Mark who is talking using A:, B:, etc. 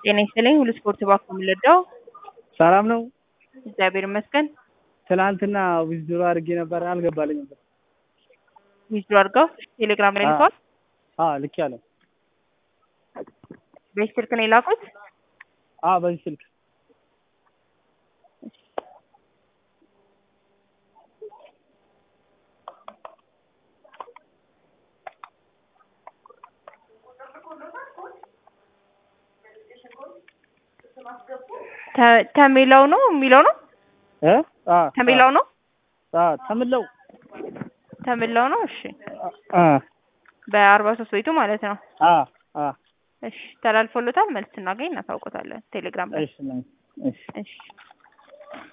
A: ጤና ይስጥልኝ ሁሉ ስፖርት ባኮ የምንወደው
B: ሰላም ነው።
A: እግዚአብሔር ይመስገን።
B: ትናንትና ዊዝድሮ አድርጌ ነበር አልገባልኝም ነበር።
A: ዊዝድሮ አድርገው ቴሌግራም ላይ ልከዋል።
B: አዎ ልክ ያለው
A: በዚህ ስልክ ነው የላኩት።
B: አዎ በዚህ ስልክ
A: ተ- ተሜላው ነው የሚለው ነው
B: እ አ
A: ተሜላው ነው
B: አ ተምለው
A: ተሜላው ነው። እሺ
B: አ
A: በአርባ ሶስት ቤቱ ማለት ነው።
B: አ አ
A: እሺ ተላልፎሎታል። መልስ ስናገኝ እናሳውቆታለን ቴሌግራም ላይ።
B: እሺ እሺ
A: እሺ